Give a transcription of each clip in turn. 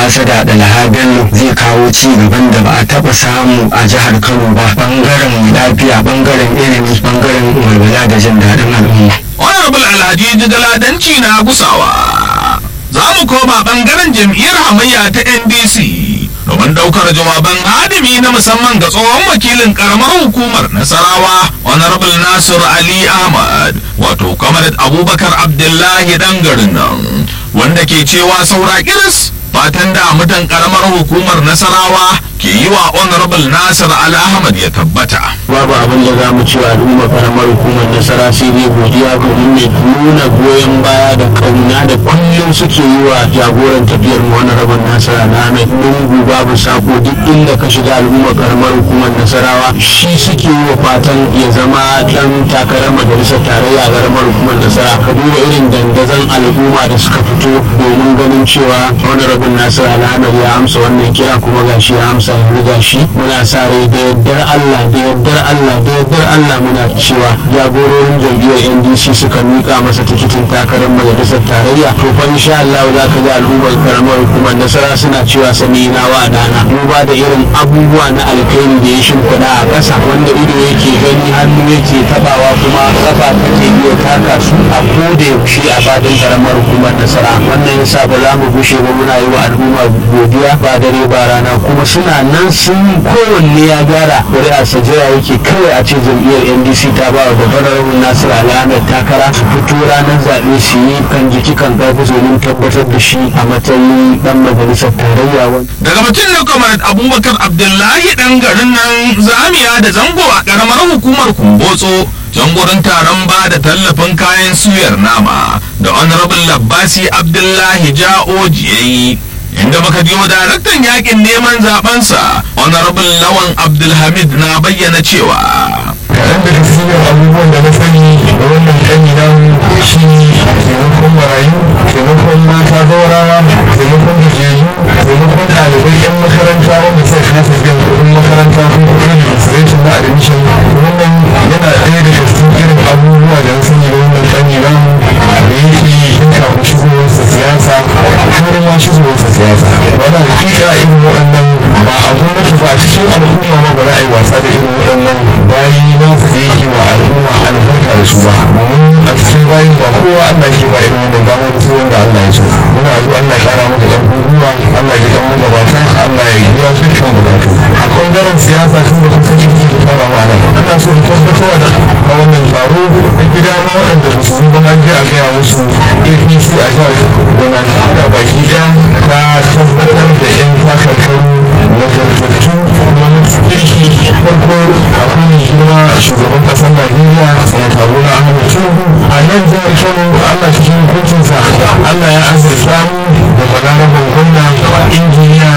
ambasada da Bello zai kawo ci gaban da ba a taba samu a jihar Kano ba bangaren lafiya bangaren ilimi bangaren walwala da jin daɗin al'umma. honorable alhaji jigaladanci na gusawa za mu koma bangaren jam'iyyar hamayya ta ndc domin daukar jawaban hadimi na musamman ga tsohon wakilin karamar hukumar nasarawa honorable nasir ali ahmad wato kamar abubakar abdullahi dan garin nan wanda ke cewa saura kiris fatan da mutan karamar hukumar nasarawa ke yi wa honorable nasir ali ahmad ya tabbata babu abin da za mu ci wa al'umma karamar hukumar nasara sai dai godiya domin ne nuna goyon baya da kauna da kullum suke yi wa jagoran tafiyar mu wani rabin nasara na mai lungu babu sako duk inda ka shiga al'umma karamar hukumar nasarawa shi suke yi wa fatan ya zama dan takarar majalisar tarayya a karamar hukumar nasara ka duba irin dandazon al'umma da suka fito domin ganin cewa wani rabin nasara alhamar ya amsa wannan kira kuma gashi ya amsa yanzu gashi muna sa rai da yardar Allah da yardar Allah da yardar Allah muna cewa jagororin jam'iyyar NDC suka mika masa tikitin takarar majalisar tarayya to fa insha Allah za ka ga al'ummar karamar hukumar nasara suna cewa sami na wa dana duba da irin abubuwa na alkhairi da ya shimfiɗa a ƙasa wanda ido yake gani hannu yake tabawa kuma kafa take iya taka su a koda yaushe a fadin karamar hukumar nasara wannan yasa ba za mu gushe ba muna yi wa al'umma godiya ba dare ba rana kuma suna nan sun kowanne ya gyara ƙuri'arsa jira yake kawai a ce jam'iyyar ndc ta ba wa babbar rabin nasir al'amar takara su fito ranar zaɓe su yi kan jiki kan ƙarfi domin tabbatar da shi a matsayin ɗan majalisar tarayya daga mutum na kamar abubakar abdullahi dan garin nan zamiya da zango a karamar hukumar kumbotso jangorin taron ba da tallafin kayan suyar nama da honorable labbasi abdullahi ja'oji yayi inda muka biyo daraktan yakin neman zabensa honorable lawan abdulhamid na bayyana cewa kaɗan daga cikin abubuwan da na sani da wannan kanyi na shi taimakon marayu taimakon mata gaurawa taimakon gajeju taimakon ɗalibai 'yan makaranta wanda sai kasa biyan kuɗin makaranta ko kuɗin registration na admission wannan yana ɗaya daga cikin irin abubuwa da na sani da wannan kanyi na da yake yin kafin shigowarsa siyasa har ma shigowarsa siyasa wannan hakika irin waɗannan ba a gwamnati ba a cikin al'umma ma ba za a yi wasa da irin waɗannan bayi na su da yake wa al'umma albarka da su ba domin a cikin bayin ba kowa Allah ke ba irin wannan damar da sai wanda Allah ya so muna addu'a Allah ya kara maka ɗan gwiwa Allah ya kan maka bata Allah ya biya su kan bukatu a ɓangaren siyasa sun da kusa ciki da fara ma nan ana so da tabbatar da a wannan taro na gida na waɗanda ba su yi ba an je a gaya musu APC a jihar Kaduna da baki ɗaya ta tabbatar da 'yan takarkaru nagartattu kuma na kirki farko akwai mai girma shugaban ƙasar Najeriya ya taro na Ahmed Tinubu a nan jihar Kano Allah cikin hukuncinsa Allah ya azurta mu da balarabar gwamna injiniya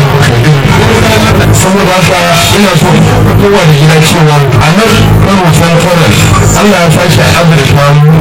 Abdulkadir saboda haka ina so kowa da gida cewa a nan Kano Central Allah ya sake azurta mu